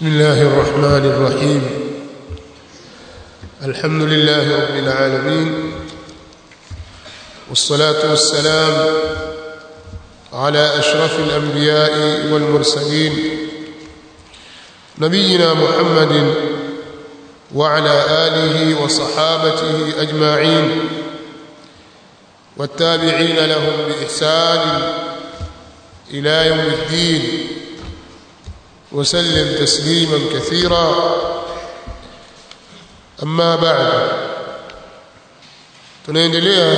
بسم الله الرحمن الرحيم الحمد لله رب العالمين والصلاة والسلام على أشرف الأنبياء والمرسلين نبينا محمد وعلى آله وصحابته أجمعين والتابعين لهم بإحسان إلى يوم الدين وسلم تسليما كثيرا أما بعد tunaendelea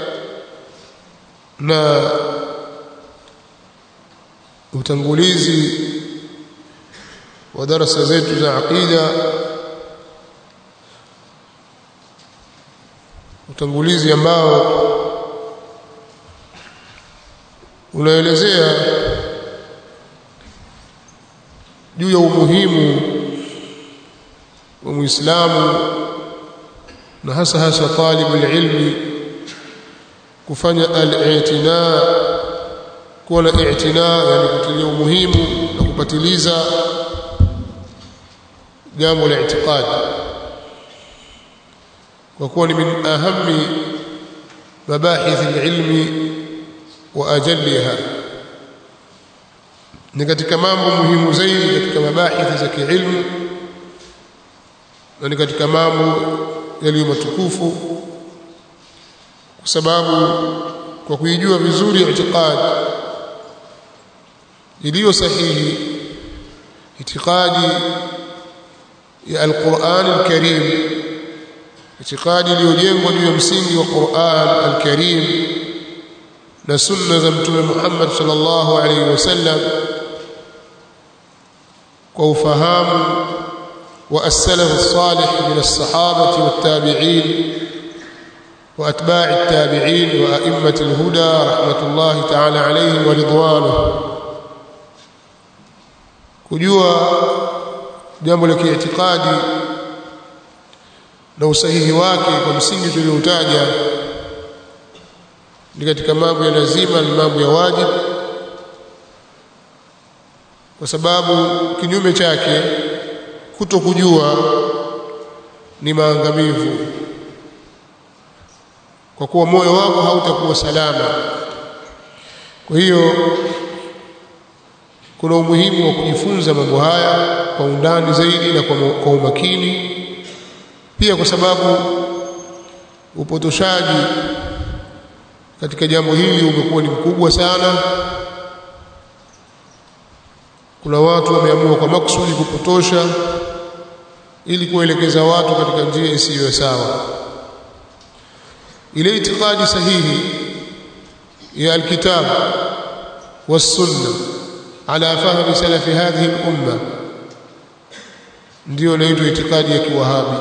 na utangulizi wa darasa zetu za aqida utangulizi ambao unaelezea juu ya umuhimu wa Muislamu na hasa hasa talibu ilmi kufanya al-i'tina kuwa na i'tina yani kutilia umuhimu na kupatiliza jambo la i'tiqad kwa kuwa ni min ahami mabahith al-ilmi wa ajalliha ni katika mambo muhimu zaidi katika mabahithi za kiilmu na ni katika mambo yaliyo matukufu kwa sababu kwa kuijua vizuri itikadi iliyo sahihi itikadi ya alquran alkarim itikadi iliyojengwa juu ya msingi wa Qur'an alkarim na sunna za mtume Muhammad sallallahu alaihi wasallam kwa ufahamu wa as-salaf as-salih min as-sahabati wat-tabi'in wa atba'i at-tabi'in wa a'immati al-huda rahmatullahi ta'ala alayhim wa ridwanuhu kujua jambo la kiitikadi na usahihi wake kwa msingi tulioutaja ni katika mambo ya lazima na mambo ya wajibu kwa sababu kinyume chake kutokujua ni maangamivu kwa kuwa moyo wako hautakuwa salama kwa hiyo kuna umuhimu wa kujifunza mambo haya kwa undani zaidi na kwa, kwa umakini pia kwa sababu upotoshaji katika jambo hili umekuwa ni mkubwa sana kuna watu wameamua kwa makusudi kupotosha ili kuelekeza watu katika njia isiyo sawa ile itikadi sahihi ya alkitab والسنه على فهم سلف هذه الامه ndio inaitwa itikadi ya kiwahabi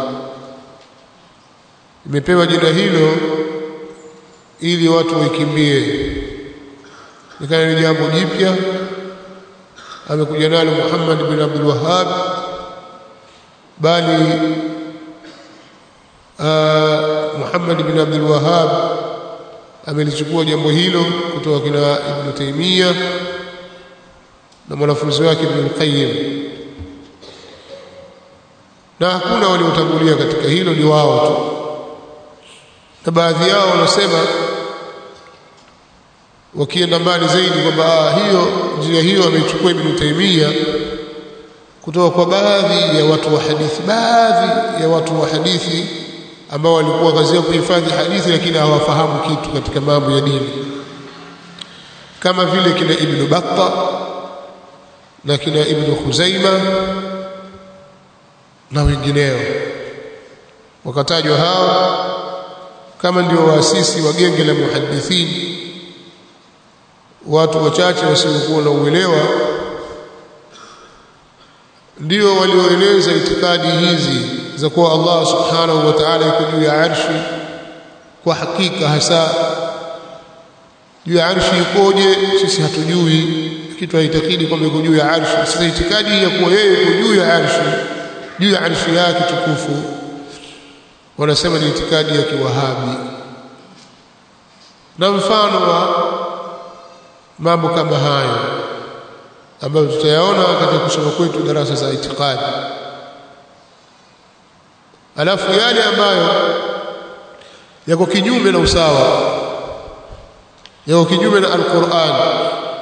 imepewa jina hilo ili watu waikimbie nikana ni jambo jipya amekuja nalo Muhammad bin Abdul Wahhab bali Muhammad bin Abdul Wahhab amelichukua jambo hilo kutoka kina Ibn Taymiyyah na mwanafunzi wake Ibn Qayyim na hakuna waliotangulia katika hilo ni wao tu na baadhi yao wanasema wakienda mbali zaidi kwamba hiyo njia hiyo ameichukua Ibn Taymiyyah kutoka kwa baadhi ya watu wa hadithi baadhi ya watu wa hadithi ambao walikuwa kazi yao kuhifadhi hadithi lakini hawafahamu kitu katika mambo ya dini kama vile kina Ibn Battah na kina Ibn Khuzaima na wengineo wakatajwa hao kama ndio waasisi wa genge la muhadithini watu wachache wasiokuwa na uelewa ndio walioeleza itikadi hizi za kuwa Allah subhanahu wa ta'ala yuko juu ya arshi kwa hakika hasa juu ya arshi ikoje sisi hatujui kitu haitakidi kwamba yuko juu ya arshi sasa itikadi ya kuwa yeye yuko juu ya arshi juu ya arshi yake tukufu wanasema ni itikadi ya kiwahabi na mfano wa mambo kama hayo ambayo tutayaona katika kusoma kwetu darasa za itikadi alafu yale ambayo yako kinyume na usawa yako kinyume na alquran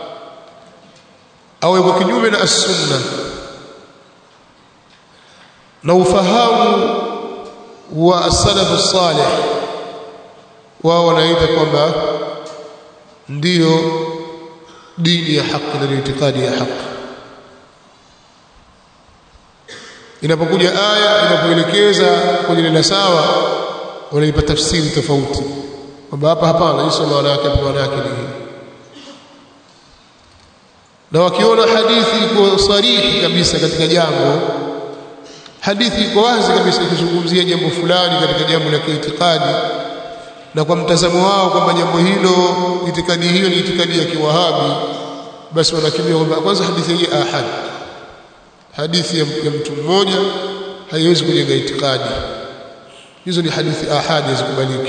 au yako kinyume na as-sunna na ufahamu wa as-salaf as-salih wao wanaita kwamba ndiyo dini ya haki na itikadi ya haki inapokuja aya inapoelekeza kwenye neno sawa wanaipa tafsiri tofauti kwamba hapa hapana hii sio maana yake maana yake ni hii na wakiona hadithi iko sarihi kabisa katika jambo hadithi iko wazi kabisa ikizungumzia jambo fulani katika jambo la kiitikadi na kwa mtazamo wao kwamba jambo hilo itikadi hiyo ni itikadi ya kiwahabi basi wanakimbia kwamba kwanza hadithi hii ahad hadithi ya, ya mtu mmoja haiwezi kujenga itikadi hizo ni hadithi ahadi hazikubaliki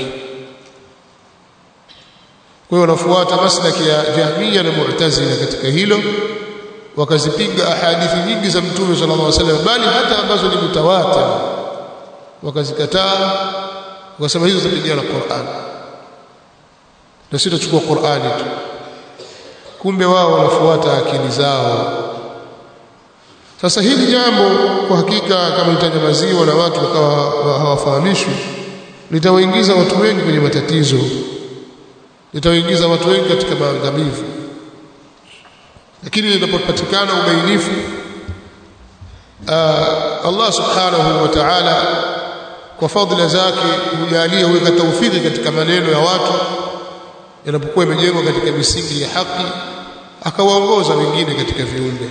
kwa hiyo wanafuata maslaki ya Jahmiya na Mu'tazila katika hilo wakazipinga ahadithi nyingi za Mtume sallallahu alaihi wasallam bali hata ambazo ni mutawatir wakazikataa wakasema hizo zapigana na Qur'an na sisi tutachukua Qur'ani tu kumbe wao wanafuata akili zao sasa hili jambo kwa hakika kama litanyamaziwa na watu wakawa hawafahamishwi litawaingiza watu wengi kwenye matatizo litawaingiza watu wengi katika maangamivu lakini linapopatikana ubainifu Allah subhanahu wa ta'ala kwa fadhila zake hujalia huweka taufiki katika maneno ya watu yanapokuwa yamejengwa katika misingi ya haki akawaongoza wengine katika viumbe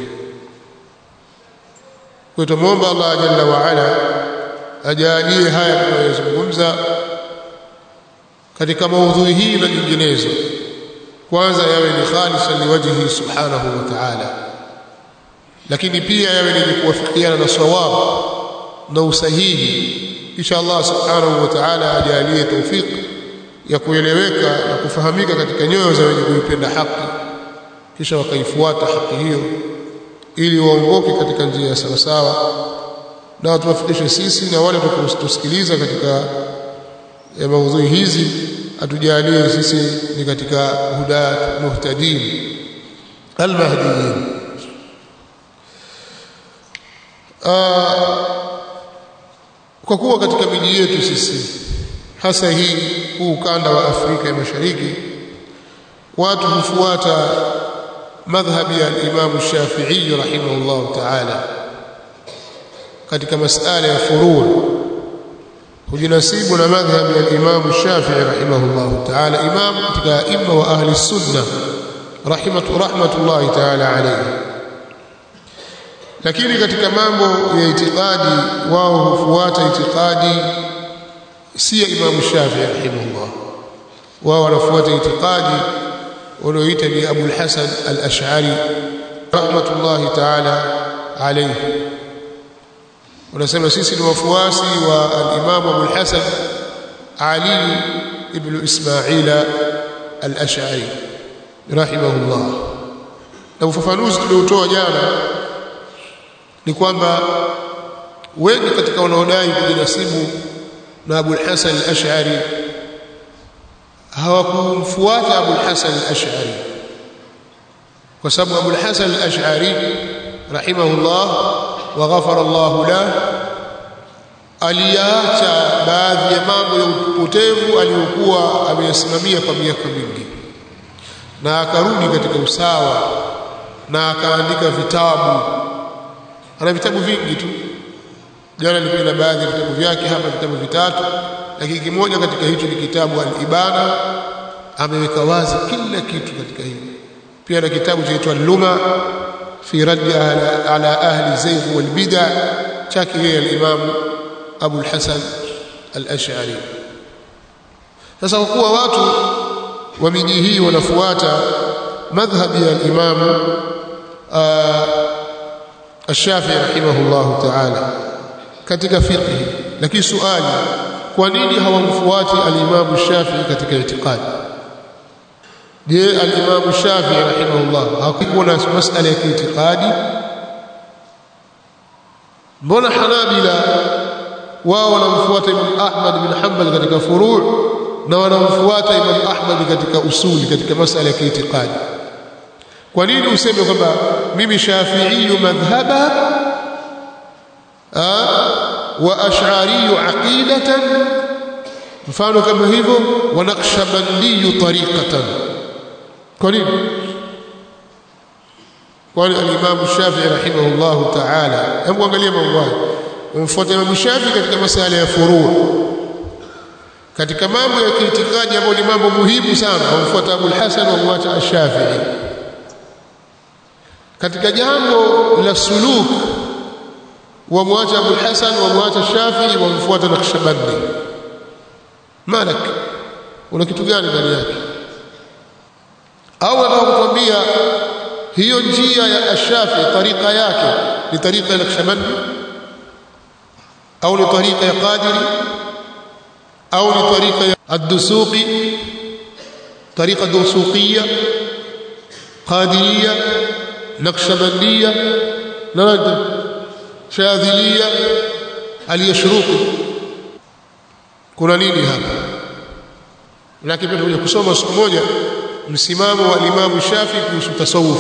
kwa tumuomba Allah jalla wa ala ajalie haya tunayozungumza katika maudhui hii na nyinginezo kwanza yawe ni khalisan liwajhi subhanahu wa ta'ala lakini pia yawe ni kuwafikiana na sawab na usahihi insha Allah subhanahu wa ta'ala ajalie tawfik ya kueleweka na kufahamika katika nyoyo za wenye kuipenda haki kisha wakaifuata haki hiyo ili waongoke katika njia sawa sawa na watuwafikishe sisi na wale tukusikiliza katika ya maudhui hizi atujalie sisi ni katika hudat muhtadin almahdiyin kwa kuwa katika miji yetu sisi hasa hii huu ukanda wa Afrika ya Mashariki watu hufuata madhhabi ya Imam Shafi'i rahimahullah ta'ala katika masala ya furu' hujinasibu na madhhabi ya Imam Shafi'i rahimahullah ta'ala imam katika imma wa ahli sunna rahimatu rahmatullahi ta'ala alayhi lakini katika mambo ya itikadi wao hufuata itikadi si ya Imam Shafi'i rahimahullah wao wanafuata itikadi walioita ni Abu al-Hasan al-Ash'ari rahmatullahi ta'ala alayhi wanasema sisi ni wafuasi wa al-Imam Abu al-Hasan Ali ibn Ismaila al-Ash'ari rahimahullah na ufafanuzi tuliotoa jana ni kwamba wengi katika wanaodai kujinasibu na Abu al-Hasan al-Ash'ari hawakumfuata Abu al-Hasan al-Ash'ari kwa sababu Abu al-Hasan al-Ash'ari rahimahullah wa ghafara Allah lahu aliacha baadhi ya mambo ya upotevu aliyokuwa ameyasimamia kwa miaka mingi na akarudi katika usawa na akaandika vitabu ana vitabu vingi tu jana nilikuwa na baadhi ya vitabu vyake hapa vitabu vitatu lakini kimoja katika hicho ni kitabu al-Ibana ameweka wazi kila kitu katika hili pia na kitabu chaitwa Luma fi radd ala, ala ahli zayg wal bid'a chake yeye al-Imam Abu al-Hasan al-Ash'ari sasa kwa kuwa watu wa miji hii wanafuata madhhabi ya al-Imam الشافعي رحمه الله تعالى katika fiqh lakini swali kwa nini hawamfuati al-Imam Shafi'i katika itikadi je al-Imam Shafi'i rahimahullah hakuwa na masala ya kiitikadi mbona Hanabila wao wanamfuata Imam Ahmad bin Hanbal katika furu' na wanamfuata Imam Ahmad katika usuli katika masala ya kiitikadi kwa nini useme kwamba mimi Shafi'i madhhaba wa Ash'ari aqidatan mfano kama hivyo wa Naqshbandi tariqatan kwa nini kwani al-Imam Shafi'i rahimahullah ta'ala hebu angalia mambo haya umfuata Imam Shafi'i katika masala ya furu' katika mambo ya kiitikadi ambayo ni mambo muhimu sana umfuata Abu al-Hasan wa muacha Ash-Shafi'i katika jambo la suluk wa muacha Abu al-Hasan wa muacha Shafi'i wa mfuata Naqshbandi malak una kitu gani ndani yake au nataka kukwambia hiyo njia ya Ash-Shafi'i tarika yake ni tarika ya Naqshbandi au ni tarika ya Qadiri au ni tarika ya Ad-Dusuqi tarika Dusuqiyya Qadiriyya Naqshbandiyya nani Shadhiliyya Al-Yashruqi kuna nini hapa lakini pia tunakuja kusoma siku moja msimamo wa Imam Shafi kuhusu tasawuf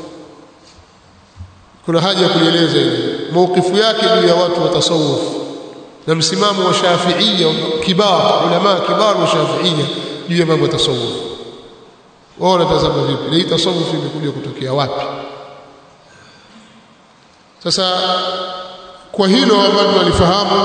kuna haja ya kueleza hili maukifu yake juu ya watu wa tasawuf na msimamo wa Shafi'iyya kibar ulama kibar wa Shafi'iyya juu ya mambo ya tasawuf wao wanatazama vipi hii tasawuf imekuja kutokea wapi sasa kwa hilo ambalo walifahamu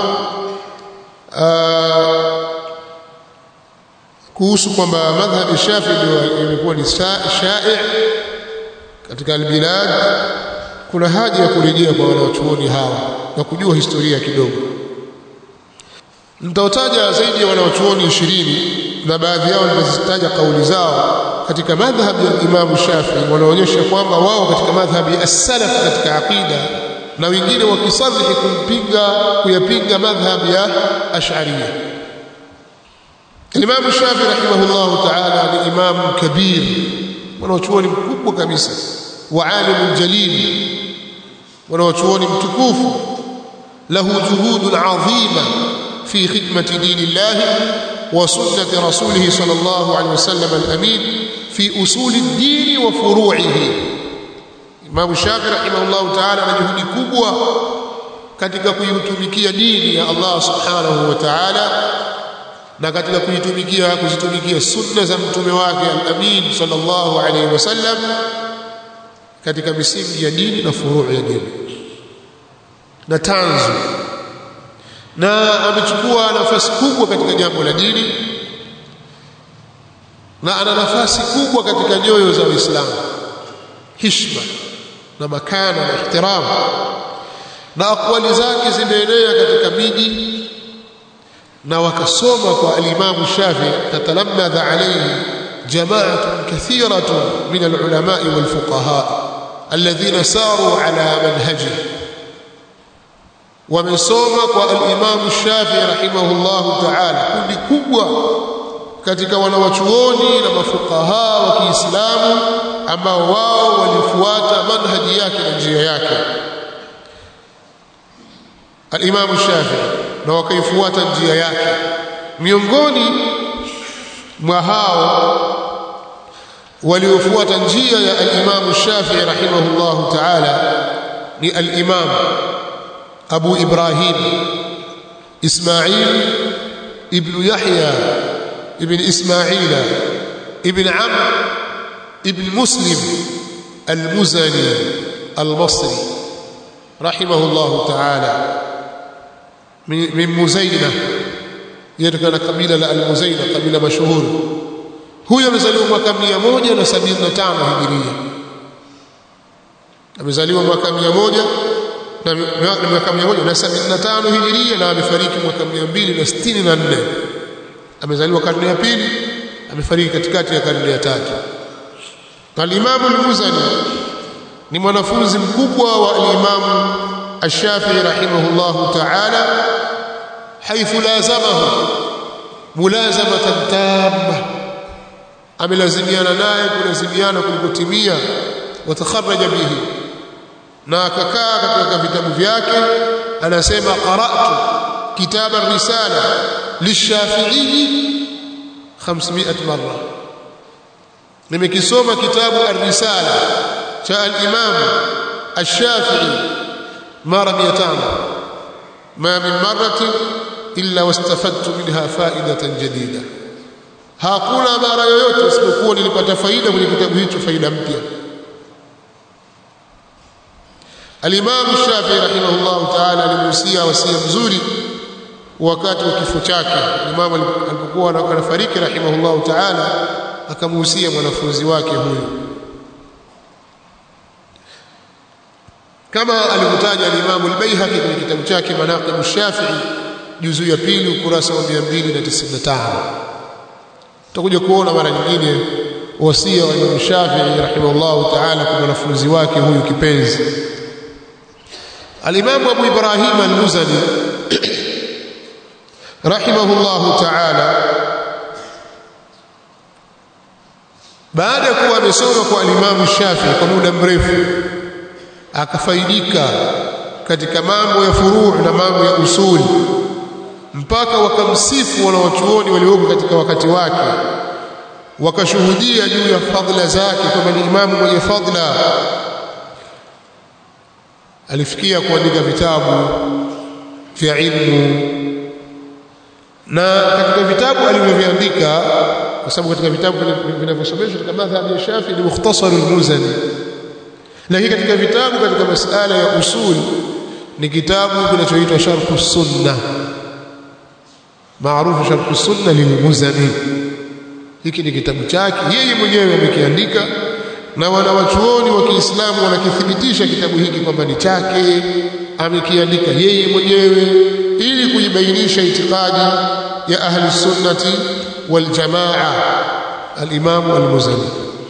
kuhusu kwamba madhhab Shafi ndio imekuwa ni shai' katika albilad kuna haja ya kurejea kwa wanawachuoni hawa na kujua historia kidogo nitawataja zaidi ya wanawachuoni ishirini na baadhi yao nitazitaja kauli zao katika madhhab ya Imam Shafi wanaonyesha kwamba wao katika madhhabi as-salaf katika aqida na wengine wakisarihi kumpinga kuyapinga madhhab ya Ash'ariyya Imam Shafi rahimahullah ta'ala ni imam kabir wanaochuoni mkubwa kabisa wa alim jalil wanaochuoni mtukufu lahu juhudun adhima fi khidmati dinillah wa sunnati rasulih sallallahu alayhi wasallam al-amin fi usul ad-din wa furu'ihi Imam Shafi rahimahullah ta'ala ana juhudi kubwa katika kuitumikia dini ya Allah subhanahu wa ta'ala na katika kuitumikia kuzitumikia sunna za mtume wake al-amin sallallahu alayhi wasallam katika misingi ya dini na furuu ya dini na tanzu na amechukua nafasi kubwa katika jambo la dini na ana nafasi kubwa katika nyoyo za Uislamu hishma na makana na ihtiramu na akwali zake zimeenea katika miji na wakasoma kwa al-Imam Shafi tatalamadha alayhi jama'atun kathiratun min al-ulama'i wal-fuqaha alladhina saru ala manhajihi wamesoma kwa al-Imam Shafi rahimahullahu ta'ala kundi kubwa katika wanawachuoni na mafukaha wa Kiislamu ambao wao walifuata manhaji yake na njia yake al-Imam Shafi na wakaifuata njia yake miongoni mwa hao waliofuata njia ya al-Imam Shafi rahimahullahu ta'ala ni al-Imam Abu Ibrahim Ismail ibn Yahya ibn Ismaila ibn Amr ibn Muslim al-Muzani al-Basri rahimahullahu ta'ala من مزينة يتكلم قبيلة المزينة قبيلة مشهور huyo amezaliwa mwaka 175 hijiria amezaliwa mwaka 100 na mwaka 175 hijiria na amefariki mwaka 264 amezaliwa karne ya pili amefariki katikati ya karne ya tatu al-Imam al-Muzani ni mwanafunzi mkubwa wa al-Imam الشافعي رحمه الله تعالى حيث لازمه ملازمة تامة amelazimiana naye kulazimiana kulikotimia watakharaja bihi na akakaa katika vitabu vyake anasema qara'tu kitaba risala lishafi'i 500 marra nimekisoma kitabu ar-risala cha al-imam ash-shafi'i mara 500 ma min marratin illa wastafadtu minha fa'idatan jadida hakuna mara yoyote isipokuwa nilipata faida kwenye kitabu hicho faida mpya Al-Imam Shafi'i rahimahullah ta'ala alimuhusia wasia mzuri wakati wa kifo chake Imam alipokuwa anafariki rahimahullah ta'ala akamuhusia mwanafunzi wake huyo kama alivyotaja al-Imam al-Baihaqi kwenye kitabu chake Manaqib al-Shafi'i juzu ya pili ukurasa wa 295 tutakuja kuona mara nyingine wasia wa Imam Shafi'i rahimahullah ta'ala kwa mwanafunzi wake huyu kipenzi Al-Imam Abu Ibrahim Al-Muzani rahimahullah ta'ala baada ya kuwa amesoma kwa Al-Imam Shafi'i kwa muda mrefu akafaidika katika mambo ya furu' na mambo ya usuli mpaka wakamsifu wanawachuoni walioko katika wakati wake wakashuhudia juu ya fadhila zake kwamba ni imamu mwenye fadhila alifikia kuandika vitabu vya ilmu na katika vitabu alivyoviandika kwa sababu katika vitabu vinavyosomeshwa katika madhhabi ya Shafi ni mukhtasar al-Muzani lakini katika vitabu katika masala ya usul ni kitabu kinachoitwa Sharh as-Sunnah maarufu Sharh as-Sunnah lil-Muzani hiki ni kitabu chake yeye mwenyewe amekiandika na wanawachuoni wa Kiislamu wanakithibitisha kitabu hiki kwamba ni chake amekiandika yeye mwenyewe ili kuibainisha itikadi ya ahli sunnati wal jamaa al-Imam al-Muzani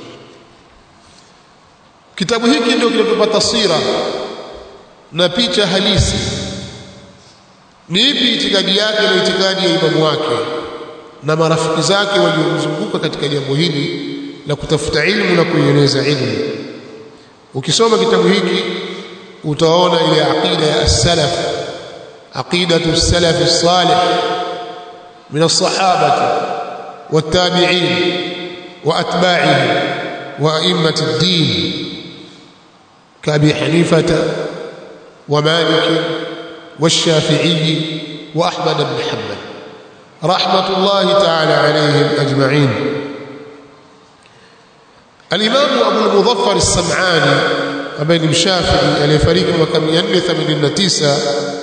kitabu hiki ndio kinatupa taswira na picha halisi ni ipi itikadi yake na itikadi ya imamu wake na marafiki zake waliomzunguka katika jambo hili la kutafuta ilmu na kuieneza ilmu ukisoma kitabu hiki utaona ile aqida ya as-salaf aqidatu as-salaf as-salih min as-sahabati wat-tabi'in wa atba'ihim wa a'immat ad-din كأبي حنيفة ومالك والشافعي وأحمد بن حنبل رحمة الله تعالى عليهم أجمعين الإمام أبو المظفر السمعاني أبين الشافعي aliyefariki mwaka 489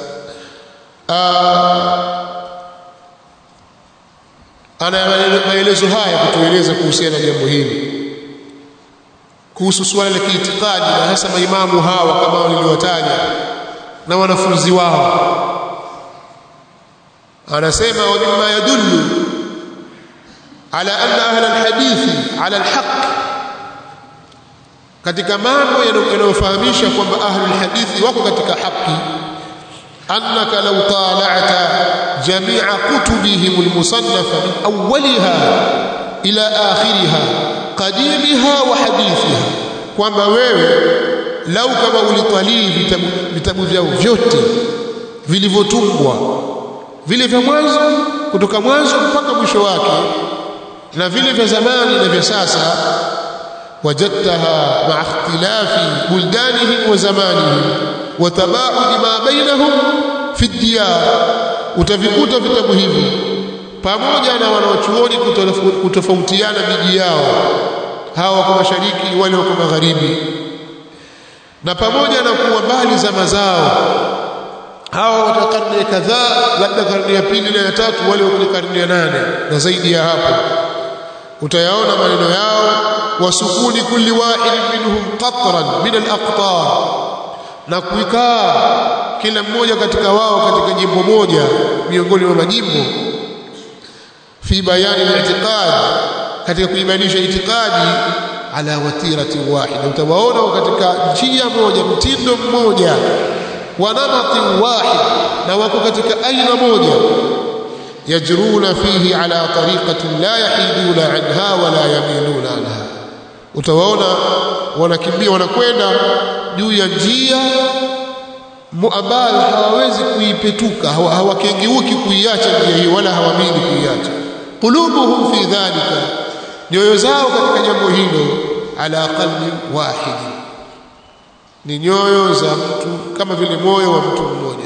ana maelezo haya kutueleza kuhusiana na jambo hili kuhusu suala la kiitikadi na hasa maimamu hawa kama niliwataja na wanafunzi wao anasema wa mimma yadullu ala anna ahla alhadithi ala alhaq katika mambo yanayofahamisha kwamba ahli alhadithi wako katika haki annaka law tala'ta jami'a kutubihim almusannafa min awwaliha ila akhiriha qadimiha wa hadithiha kwamba wewe lau kama ulitalii vitabu, vitabu vyao vyote vilivyotungwa vile vya mwanzo kutoka mwanzo mpaka mwisho wake na vile vya zamani na vya sasa wajadtaha ma'a ikhtilafi buldanihim wa zamanihim wa tabaudi ma bainahum fi diyar utavikuta vitabu hivi pamoja na wanaochuoni kutofautiana miji yao hawa wako mashariki wale wako magharibi na pamoja na kuwa mbali za mazao hawa wata karne kadhaa labda karne ya pili na ya tatu wale wako karne ya nane na zaidi ya hapo utayaona maneno yao wasukuni kulli wahid minhum qatran min al-aqtar na kuikaa kila mmoja katika wao katika jimbo moja miongoni mwa majimbo fi bayani al-i'tiqad katika kuibainisha itikadi ala watirati wahida utawaona katika njia moja mtindo mmoja wa namati wahid na wako katika aina moja yajruna fihi ala tariqatin la yahiduna anha wala yamiluna anha utawaona wanakimbia wanakwenda juu ya njia ambayo hawawezi kuipetuka hawakengeuki kuiacha njia hiyo wala hawamili kuiacha qulubuhum fi dhalika nyoyo zao katika jambo hilo ala qalbi wahid ni nyoyo za mtu kama vile moyo wa mtu mmoja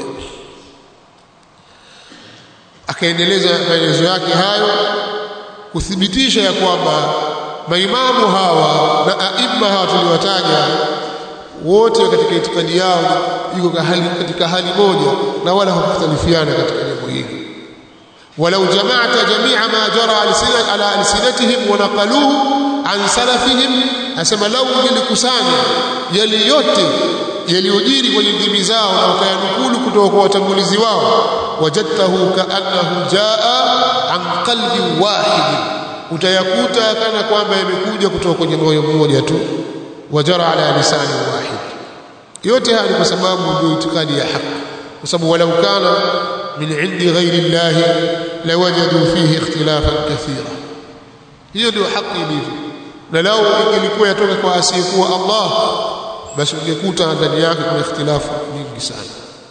akaendeleza maelezo yake hayo kuthibitisha ya kwamba maimamu hawa na aima hawa tuliwataja wote katika itikadi yao iko katika hali moja na wala hukhtalifiana katika jambo hili walau jamaata jamia ma jara ala alsinatihim wa naqaluhu an salafihim asema lau nilikusanya yale yote yaliyojiri kwenye ndimi zao na wakayanukulu kutoka kwa watangulizi wao wajadtahu kaannahu jaa an qalbi wahid utayakuta kana kwamba yamekuja kutoka kwenye moyo mmoja tu wajara ala lisani wahid yote haya ni kwa sababu ndio itikadi ya haki kwa sababu walau kana min indi ghairi llahi lawajadu fihi ikhtilafan kathira hiyo ndio haki ilivyo na lao ilikuwa yatoka kwa asiyekuwa Allah basi ungekuta ndani yake kuna ikhtilafu nyingi sana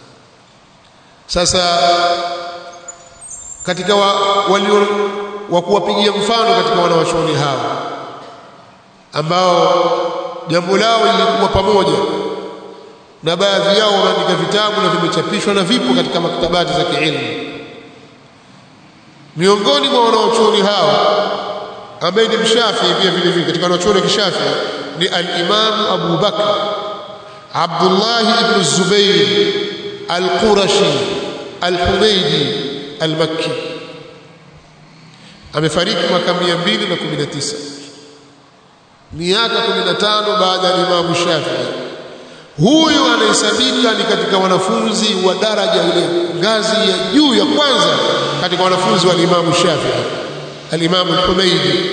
sasa katika wa, walio wa kuwapigia mfano katika wanawachuoni hawa ambao jambo lao lilikuwa pamoja na baadhi yao wameandika vitabu na vimechapishwa na vipo katika maktabati za kiilmu miongoni mwa wanawachuoni hawa ambaye ni mshafii pia vile vile katika wanachuoni wa kishafi ni al-Imam Abu Bakr Abdullah ibn Zubayr al-Qurashi al-Humaydi al-Makki amefariki mwaka 219 miaka 15 baada ya Imam Shafi'i huyu anahesabika ni katika wanafunzi wa daraja ile ngazi ya juu ya kwanza katika wanafunzi wa Imam Shafi'i al-Imam al-Humaydi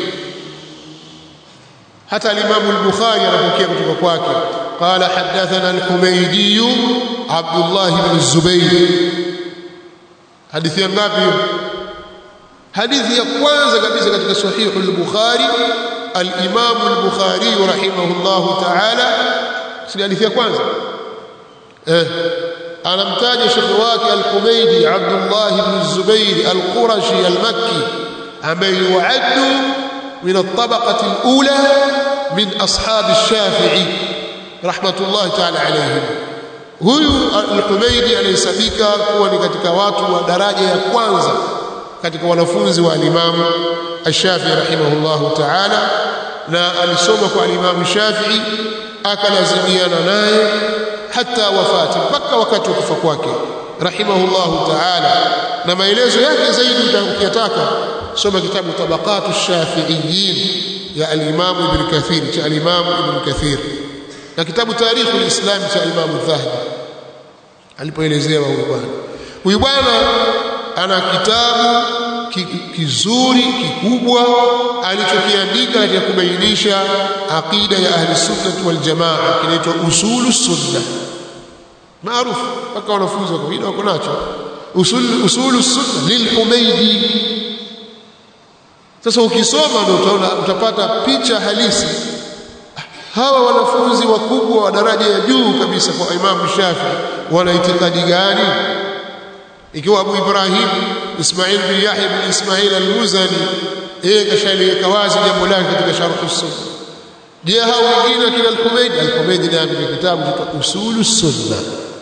hata al-Imam al-Bukhari anapokea kutoka kwake qala hadathana al-Humaydi Abdullah ibn Zubayr hadithi ya ngapi hadithi ya kwanza kabisa katika sahih al-Bukhari al-Imam al-Bukhari rahimahullah ta'ala si hadithi ya kwanza eh anamtaja shekhi wake al-Humaydi Abdullah ibn Zubayr al-Qurashi al-Makki ambaye yuaddu min at-tabaqati al-ula min ashab ash-Shafi'i rahmatullah ta'ala alayhim huyu al-Humaydi anahesabika kuwa ni katika watu wa daraja ya kwanza katika wanafunzi wa al-Imam ash-Shafi'i rahimahullah ta'ala na alisoma kwa al-Imam Shafi'i akalazimiana naye hata wafati mpaka wakati wa kufa kwake rahimahullahu ta'ala na maelezo yake zaidi utakayotaka soma kitabu tabaqatu shafiiyin ya al-Imam Ibn Kathir cha al-Imam Ibn Kathir na kitabu tarikhu al-Islam cha al-Imam Dhahabi alipoelezea huyu bwana huyu bwana ana kitabu kizuri kikubwa alichokiandika katika kubainisha aqida ya ahli sunnah wal jamaa kinaitwa usulu sunna maarufu mpaka wanafunzi wa kawaida wako nacho usul usulu sunna lil humaydi sasa ukisoma ndio utaona utapata picha halisi hawa wanafunzi wakubwa wa daraja ya juu kabisa kwa Imam Shafi wana itikadi gani ikiwa Abu Ibrahim Ismail bin Yahya bin Ismail al-Muzani yeye kashaliweka wazi jambo lake katika sharh sunna je hao wengine kina al-Humaydi al-Humaydi ndiye ameandika kitabu cha usulu sunna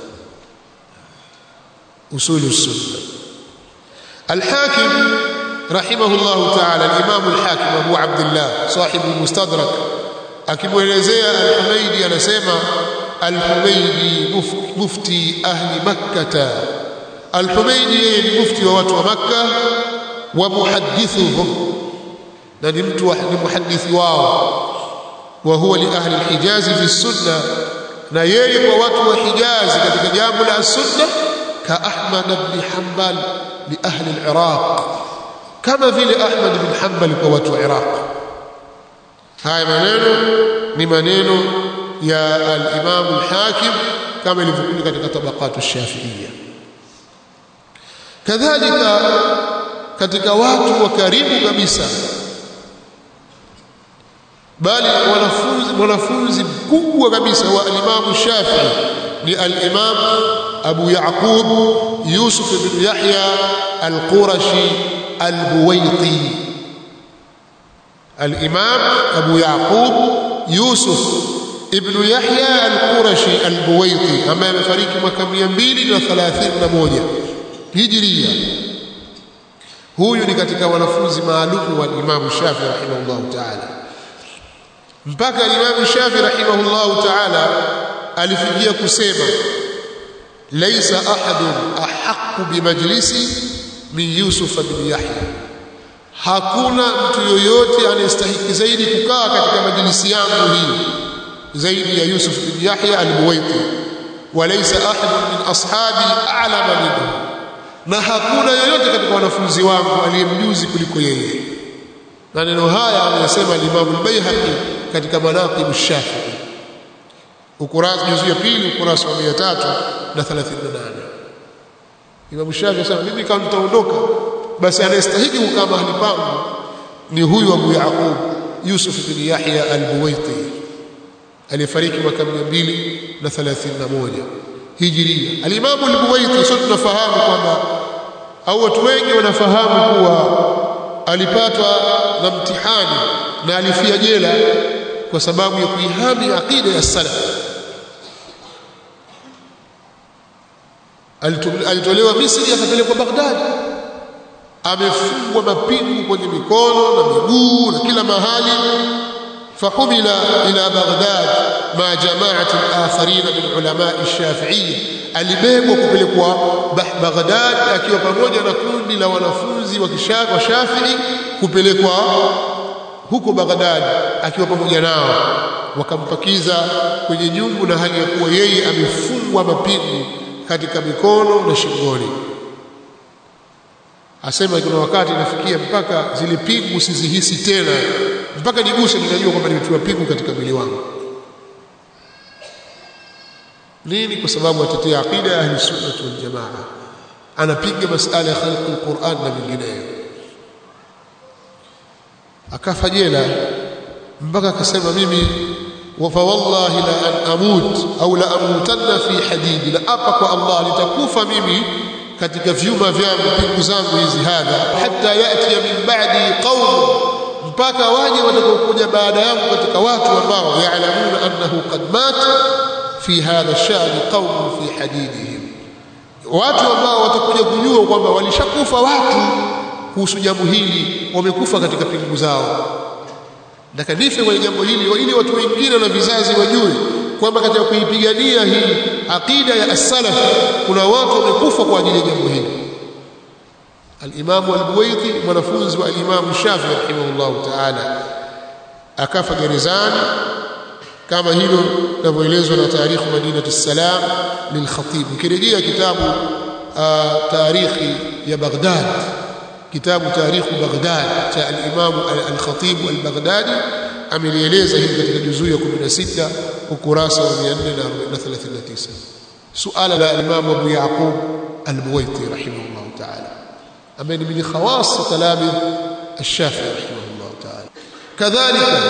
usulu sunna al-Hakim rahimahullah ta'ala al-Imam al-Hakim Abu Abdullah sahib al-Mustadrak akimwelezea al-Humaydi anasema al-Humaydi mufti ahli makkah Al-Humaydi yeye ni mufti wa watu wa Makka wa muhaddithuhum na ni mtu ni muhaddithi wao wa huwa li ahli al-Hijaz fi sunna na yeye kwa watu wa Hijaz katika jambo la sunna ka Ahmad ibn Hanbal li ahli al-Iraq kama vile Ahmad ibn Hanbal kwa watu wa Iraq haya maneno ni maneno ya al-Imam al-Hakim kama ilivyokuja katika tabaqatu ash-Shafi'iyya kadhalika katika watu wa karibu kabisa bali wanafunzi mwanafunzi mkubwa kabisa wa al-Imam Shafi'i ni al-Imam Abu Yaqub Yusuf ibn Yahya al-Qurashi al-Buwaiti al-Imam Abu Yaqub Yusuf ibn Yahya al-Qurashi al-Buwaiti ambaye amefariki mwaka 231 Hijria huyu ni katika wanafunzi maalum wa Imam Shafi rahimahullah ta'ala mpaka Imam Shafi rahimahullah ta'ala alifikia kusema laysa ahadun ahaqqu bimajlisi min Yusuf bin Yahya hakuna mtu yoyote anayestahiki zaidi kukaa katika majlisi yangu hii zaidi ya Yusuf bin Yahya al-Buwaiti walaysa ahadun min ashabi a'lama minhu na hakuna yoyote katika wanafunzi wangu aliyemjuzi kuliko yeye maneno haya anayasema al-Imam al-Baihaqi katika manaqib ash-Shafi'i ukurasa juzu ya pili ukurasa wa 338 Imam Shafi'i anasema mimi kama nitaondoka basi anayestahili kukaa mahali pangu ni huyu Abu Yaqub Yusuf bin Yahya al-Buwaiti aliyefariki mwaka 231 Hijria al-Imam al-Buwaiti sote tunafahamu kwamba au watu wengi wanafahamu kuwa alipatwa na mtihani na alifia jela kwa sababu ya kuihami aqida ya salaf alitolewa Misri akapelekwa Baghdad amefungwa mapingu kwenye mikono na miguu na kila mahali فحمل إلى بغداد مع جماعة آخرين من علماء الشافعية alibebwa kupelekwa Baghdad akiwa pamoja na kundi la wanafunzi wa Shafii kupelekwa huko Baghdad akiwa pamoja nao wakampakiza kwenye nyumbu na hali ya kuwa yeye amefungwa mapingu katika mikono na shingoni asema kuna wakati nafikia mpaka zile pingu sizihisi tena mpaka niguse ninajua kwamba nimetiwa pingu katika mwili wangu nini kwa sababu atetea aqida ya ahli sunna wal jamaa anapiga masala ya khalqi alquran na vingineyo akafa jela mpaka akasema mimi fa wallahi la an amut au la amutanna fi hadidi la apa kwa Allah nitakufa mimi katika vyuma vyangu pingu zangu hizi hadha hatta yati min ba'di qaum mpaka waje watakaokuja baada yangu katika watu ambao yaalamuna annahu qad mata fi hadha ash-sha'n qaum fi hadidihim watu ambao watakuja kujua kwamba walishakufa watu kuhusu jambo hili wamekufa katika pingu zao nataka nife kwenye jambo hili ili watu wengine na vizazi wajue kwamba katika kuipigania hii aqida ya as-salaf kuna watu wamekufa kwa ajili ya jambo hili al-Imam al-Buwaiti mwanafunzi wa al-Imam Shafi'i rahimahullah ta'ala akafa gerezani kama hilo linavyoelezwa na tarikh Madinah as-Salam lil-Khatib ukirejea kitabu tarikhi ya Baghdad kitabu tarikh Baghdad cha al-Imam al-Khatib al-Baghdadi amelieleza hili katika juzuu ya 16 ukurasa wa 439 suala la Imam Abu Yaqub al-Buwaiti rahimahullah ta'ala ambaye ni min khawas talamid الشافعي رحمه الله تعالى كذلك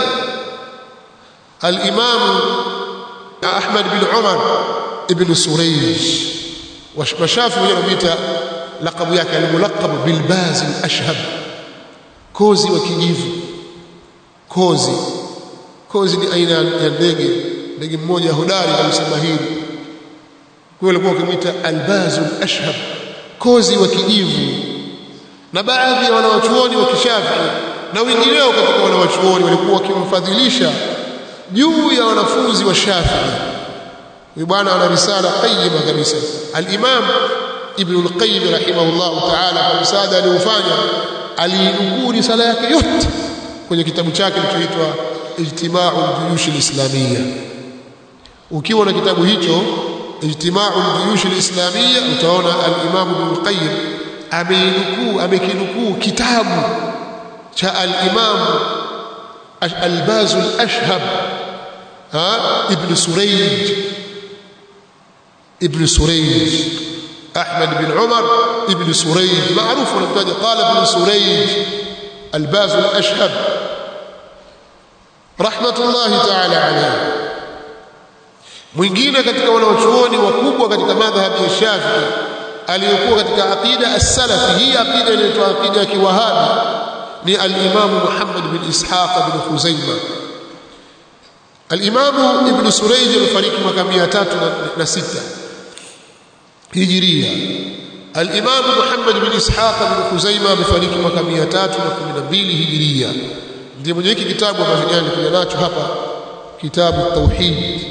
الإمام أحمد بن عمر ابن سريج وشافعي ينبيت لقب yake الملقب بالباز الأشهب كوزي وكيجيف kozi kozi ni aina ya ndege ndege mmoja hodari kabisa mahiri kwa alikuwa ukimwita albazul ashhab kozi wa kijivu na baadhi ya wanawachuoni wa kishafi na wengineo katika wanawachuoni walikuwa wakimfadhilisha juu ya wanafunzi wa Shafi'i huyu bwana ana risala qayyima kabisa al-Imam Ibn al-Qayyim rahimahullah ta'ala kwa msaada aliofanya aliinukuu risala yake yote kwenye kitabu chake kilichoitwa Ijtima'u al-Juyush al-Islamiyya ukiwa na kitabu hicho Ijtima'u al-Juyush al-Islamiyya utaona al-Imam Ibn al-Qayyim ameinukuu amekinukuu kitabu cha al-Imam al-Baz al-Ashhab ha ibn Surayj ibn Surayj Ahmad bin Umar ibn Surayj maarufu anamtaja qala ibn Surayj albaz al-ashhab rahmatullahi ta'ala alayhi mwingine katika wanaochuoni wakubwa katika madhhabi ya Shafi'i aliyokuwa katika aqida as-salafi hii aqida inaitwa aqida ya kiwahabi ni al-Imam Muhammad bin Ishaq bin Khuzaimah al-Imam Ibn Surayj alifariki mwaka 306 Hijria al-Imam Muhammad bin Ishaq bin Khuzaimah amefariki mwaka 312 Hijria ndiye mwenye hiki kitabu ambacho jana nilikuja nacho hapa kitabu tauhid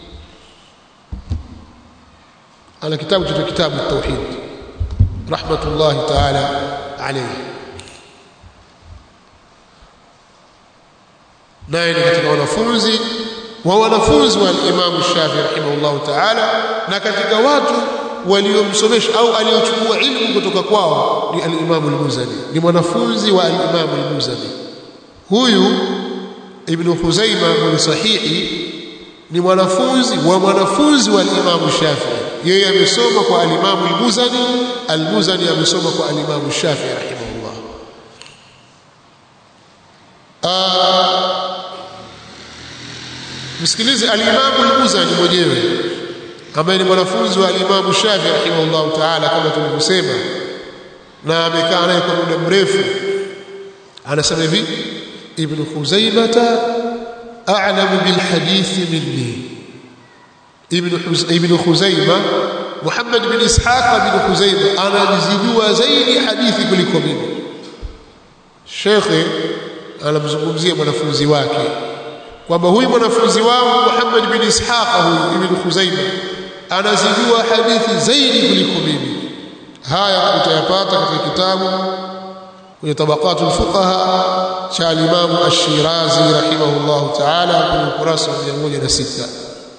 ana kitabu cha kitabu tauhid rahmatullahi ta'ala alayhi naye ni katika wanafunzi wa wanafunzi wa Imam Shafi rahimahullahu ta'ala na katika watu waliomsomesha au aliochukua ilmu kutoka kwao ni al-Imam al-Muzani ni mwanafunzi wa al-Imam al-Muzani huyu Ibn Khuzaimah mwenye sahihi ni mwanafunzi wa mwanafunzi wa al-Imam Shafi'i yeye amesoma kwa al-Imam al-Muzani al-Muzani amesoma kwa al-Imam Shafi'i rahimahullah msikilize al-Imam al-Muzani mwenyewe ambaye ni mwanafunzi wa al-Imam Shafi'i rahimahullah ta'ala kama tulivyosema na amekaa naye kwa muda mrefu anasema hivi ibn Khuzaimah a'lamu bil hadith minni ibn ibn Khuzaimah Muhammad bin Ishaq bin Khuzaimah anajijua zaidi hadithi kuliko mimi Shekhe anamzungumzia mwanafunzi wake kwamba huyu mwanafunzi wangu Muhammad bin Ishaq huyu ibn Khuzaimah anazijua hadithi zaidi kuliko mimi haya utayapata katika kitabu kwenye tabaqat al-fuqaha cha al-Imam Ash-Shirazi rahimahullah ta'ala kwenye ukurasa wa 106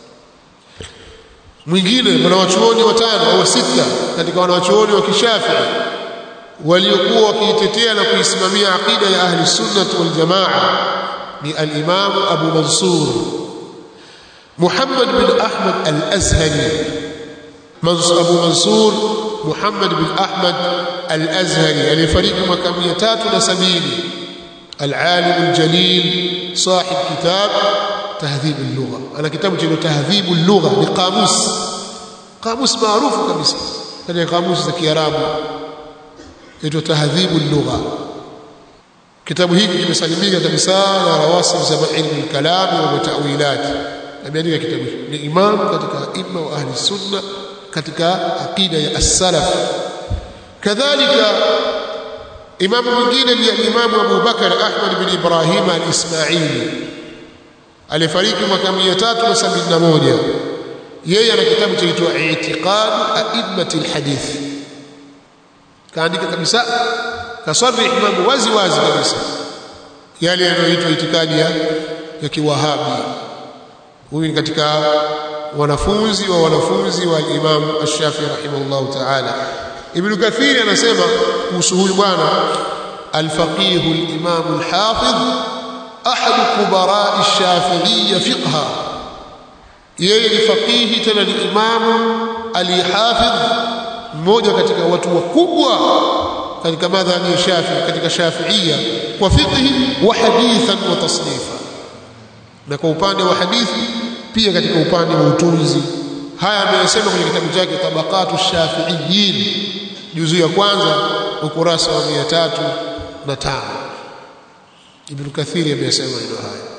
mwingine wanawachuoni watano au sita katika wanawachuoni wa Kishafi'i waliokuwa wakiitetea na kuisimamia aqida ya ahli sunnah wal jamaa ni al-Imam Abu Mansur Muhammad bin Ahmad al-Azhari Abu Mansur Muhammad bin Ahmad al-Azhari aliyefariki mwaka 370 al-alim al-jalil صاحب كتاب تهذيب اللغة أنا كتاب جنو تهذيب اللغة بقاموس قاموس معروف كمسا هذا قاموس ذا كيرابو يتو تهذيب اللغة كتاب hiki kimesalimika kabisa na rawasib za ilmu al-kalam wa ta'wilat ameandika kitabu ni imam katika imma wa ahli sunna katika aqida ya as-salaf kadhalika imamu mwingine ni imamu Abu Bakar Ahmad bin Ibrahim al-Ismaili alifariki mwaka 371 yeye ana kitabu chaitwa I'tiqad a'immati al-hadith kaandika kabisa kasarih mambo wazi wazi kabisa yale yanayoitwa itikadi ya, ya kiwahabi huyu ni katika wanafunzi wa wanafunzi wa Imam Ash-Shafi rahimahullah ta'ala Ibn Kathir anasema kuhusu huyu bwana al-faqih al-imam al-hafidh ahad kubara ash-shafi'iyya fiqha yeye ni faqihi tena ni imamu alihafidh mmoja katika watu wakubwa katika madhhabi ya Shafi'i katika Shafi'iyya kwa fiqhi wa hadithan wa tasnifa na kwa upande wa hadithi pia katika upande wa utunzi haya ameyasema kwenye kitabu chake tabaqatu shafiiyin juzu ya kwanza ukurasa wa 305 ibn kathiri ameyasema hilo haya